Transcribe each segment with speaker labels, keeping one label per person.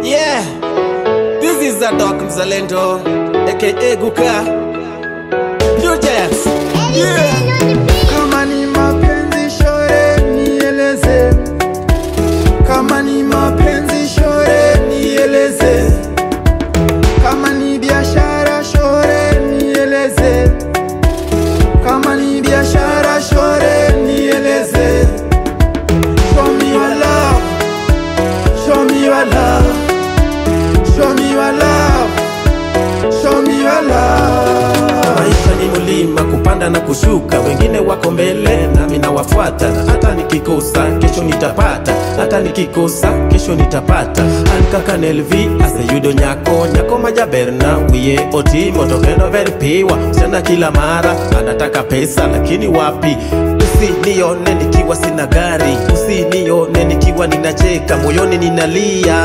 Speaker 1: Yeah, this is the dog Mzalendo, aka Guka. New Jazz. Yeah.
Speaker 2: Kama ni mapenzi shore nieleze, kama ni mapenzi shore nieleze, kama ni biashara shore nieleze, kama ni biashara shore nieleze. Show me your love, show me your love, show me your love, show me your love.
Speaker 1: Maisha ni mulima, kupanda na kushuka, wengine wako mbele nami nawafuata, na hata nikikosa kesho nitapata, hata nikikosa kesho nitapata. Ankaka Nelvi ase yudo nyako nyako majaberna wiye otimo tokendo veripiwa msichana kila mara anataka pesa, lakini wapi Usinione nikiwa sina gari, usinione nikiwa ninacheka, moyoni ninalia.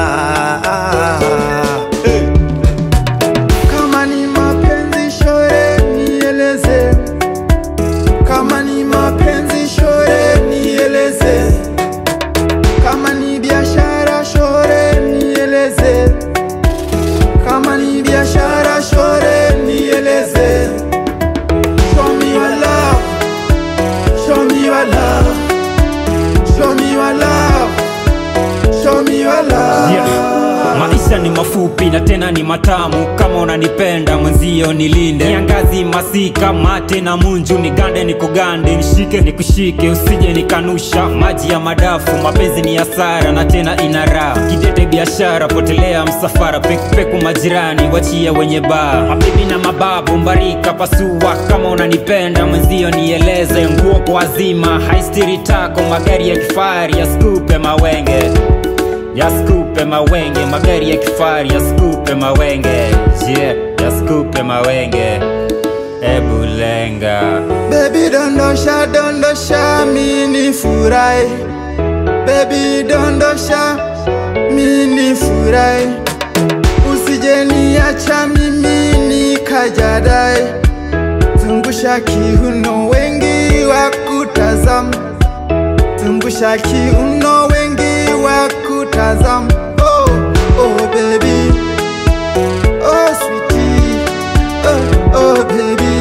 Speaker 1: Hey.
Speaker 2: Kama ni mapenzi shore nieleze, kama ni mapenzi shore nieleze, kama ni biashara shore nieleze, kama ni biashara shore nieleze. Show me your love, show me your love, show me your love, show me your love.
Speaker 3: Yeah. Maisha ni mafupi na tena ni matamu, kama unanipenda mwenzio nilinde. Niangazi masika mate na munju, nigande nikugande, nishike nikushike, usije nikanusha. Maji ya madafu, mapenzi ni hasara na tena ina raha. Kidete biashara, potelea msafara, pekupeku majirani, wachia wenye baa. Mabibi na mababu, mbarika pasua, kama unanipenda mwenzio nieleze. Nguo kwa wazima, haistiri tako, magari ya kifahari yaskupe mawenge yaskupe mawenge magari ya kifari yaskupe mawenge yeah, yaskupe mawenge ebu lenga
Speaker 2: Baby dondosha dondosha mini furai Baby dondosha mini furai Usije niacha mimi nikajadai Zungusha kiuno wengi wa kutazama Zungusha kiuno wengi wa kutazama Oh, oh baby Oh sweetie Oh, oh baby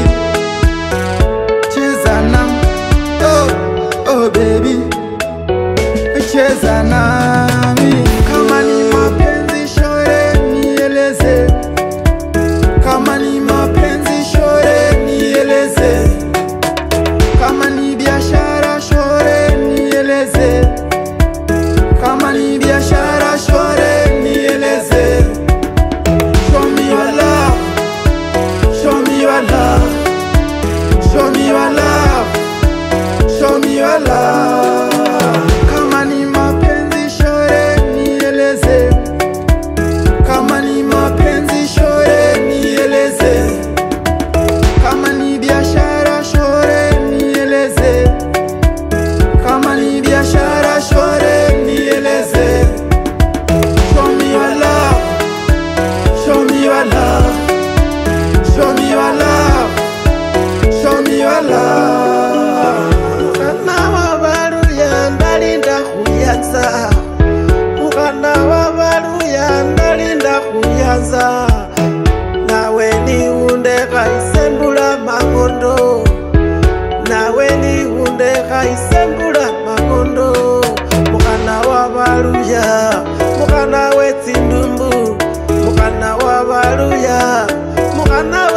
Speaker 2: cheza na oh, oh baby cheza nami kama ni mapenzi shore nieleze kama ni mapenzi shore nieleze kama ni biashara shore nieleze kama ni biashara shore nieleze show me your love show me your love Show me your love, show me your love. Kama ni mapenzi shore nieleze, kama ni mapenzi shore nieleze, kama ni biashara shore nieleze, kama ni biashara shore nieleze. Show me your love, show me your love, show me your love. Show me your love.
Speaker 4: Mukana wa baluya ndalinda kuyanza Mukana wa baluya ndalinda kuyanza Nawe niwunde kaisembula mangondo Nawe niwunde kaisembula mangondo Mukana wa baluya Mukana we tsindumbu Mukana wa baluya Mukana